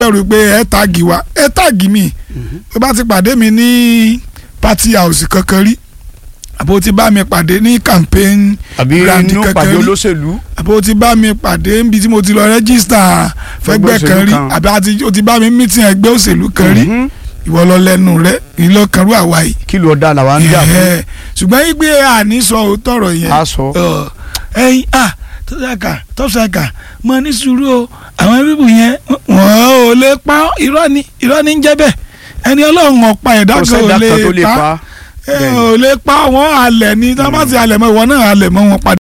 bẹ̀rù pé ẹ táàgì wa ẹ táàgì mi tó bá ti pàdé mi ní party house kankan rí àbò ti bá mi pàdé ní campaign àbí Grand inú kankan pàdé rí. olóṣèlú àbò ti bá mi pàdé níbi tí mo ti lọ rẹ́gísítà fẹ́gbẹ́ òṣèlú kan rí kan. àbí àti o ti bá mi mítìn ẹgbẹ́ òṣèlú kan rí Mhm. ìwọ lọ lẹ́nu rẹ ìlọkànrú àwa yìí kí ló dá làwa ń jà fún Ẹ̀hẹ́. ṣùgbọ́n yí pé àní sọ òótọ́ ọ̀rọ̀ yẹn a sọ Ọ, ẹyin ah tọ́sàkà tọ́sàkà mo ní sùúrù o àwọn bíbù yẹn wọ́n ò lè pa ọ́. irọ́ ni irọ́ ni ń jẹ́ bẹ́ẹ̀ ẹni ọlọ́run ọ̀pá ẹ̀dá kò kan ò sẹ́dá kan tó lè lè pa pa ẹ ò lè pa wọ́n halẹ̀ ni tí wọ́n bá ti halẹ̀ mọ́ ìwọ náà halẹ̀ mọ́ wọn padà